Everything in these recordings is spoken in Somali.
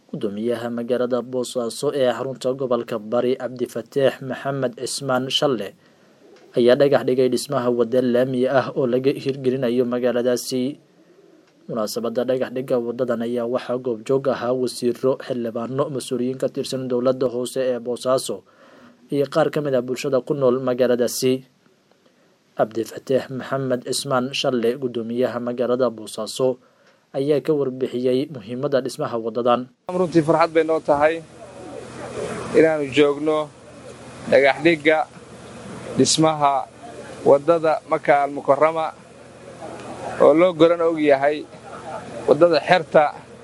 gudoomiyaha magaalada boosaaso ee xarunta gobolka bari cabdifataax maxamed cismaan shalle ayaa dhagax dhigay dhismaha wada laami ah oo laga hirgelinayo magaaladaasi munaasabada dhagax dhigga wadadan ayaa waxaa goobjoog ahaa wasiiro xildhibaano mas-uuliyiin ka tirsan dowladda hoose ee boosaaso iyo qaar ka mid ah bulshada ku nool magaaladaasi cabdifataax maxamed cismaan shalle gudoomiyaha magaalada boosaaso ayaa ka warbixiyey muhiimadda dhismaha wadadan runtii farxad bay noo tahay inaannu joogno dhagax dhigga dhismaha waddada maka almukarama oo loo goran og yahay waddada xerta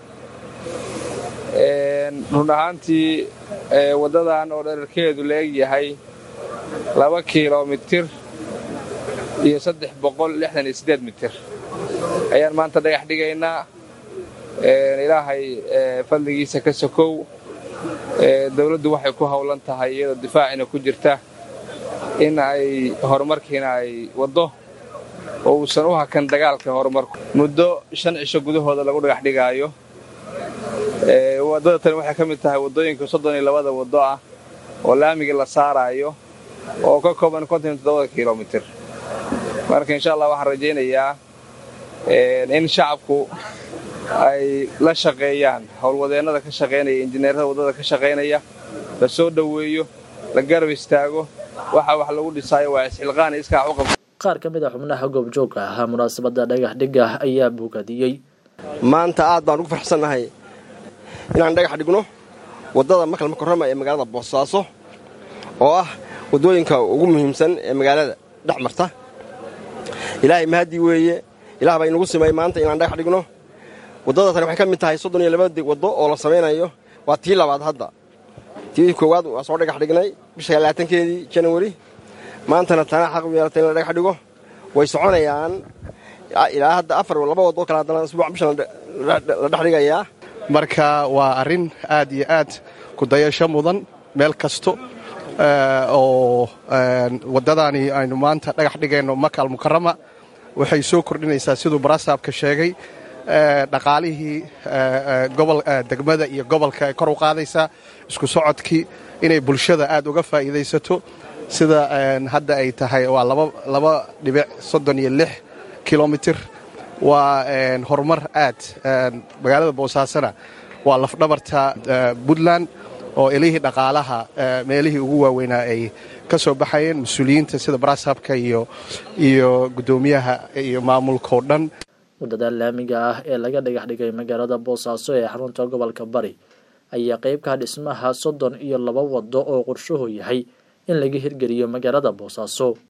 run ahaantii waddadan oo dherarkeedu la eg yahay laba kilomitir iyo saddex boqol lixdan iyo siddeed mitir ayaan maanta dhagax dhigaynaa ilaahay fadligiisa ka sokow dawladdu waxay ku howlan tahay iyadoo difaacina ku jirta in ay horumarkiina ay waddo oo uusan u hakan dagaalka horumarku muddo shan cisho gudahooda lagu dhagax dhigaayo waddada tani waxay ka mid tahay waddooyinka soddon iyo labada waddo ah oo laamigii la saaraayo oo ka kooban konton iyo toddobada kilomitir marka insha allah waxaan rajaynayaa in shacabku ay la shaqeeyaan howlwadeennada ka shaqaynaya injineerada waddada ka shaqaynaya la soo dhoweeyo la garab istaago waxa wax lagu dhisaayo waa isxilqaan iskaa u qabta qaar ka mid a xubnaha goobjoogka ahaa munaasabada dhagax dhigga ayaa bogadiyey maanta aad baan ugu farxsannahay inaan dhagax dhigno waddada makal makarama ee magaalada boosaaso oo ah waddooyinka ugu muhiimsan ee magaalada dhex marta ilaahay mahadii weeye ilaah baa inagu simay maanta inaan dhagax dhigno waddada tani waxay ka mid tahay soddon iyo labada waddo oo la samaynayo waa tii labaad hadda tii koowaad waa soo dhagax dhignay bisha labaatankeedii janawari maantana tana xaq u yeelatay in la dhagax dhigo way soconayaan ilaa hadda afar laba waddo kale haddana isbuuc bishan la dhex dhigayaa marka waa arrin aad iyo aad ku dayasho mudan meel kasto oo waddadaani aynu maanta dhagax dhigayno maka almukarama waxay soo kordhinaysaa siduu barasaabka sheegay dhaqaalihii degmada iyo gobolka ay kor u qaadaysaa isku socodkii inay bulshada aad uga faa'iidaysato sida hadda ay tahay waa laba dhibic soddon iyo lix kilomitir waa horumar aad magaalada boosaasona waa lafdhabarta puntland oo elihii dhaqaalaha meelihii ugu waaweynaa ay ka soo baxayeen mas-uuliyiinta sida barasaabka iyo iyo guddoomiyaha iyo maamulkao dhan waddada laamiga ah ee laga dhagax dhigay magaalada boosaaso ee xarunta gobolka bari ayaa qeybka dhismaha soddon iyo laba waddo oo qorshuhu yahay in laga hirgeliyo magaalada boosaaso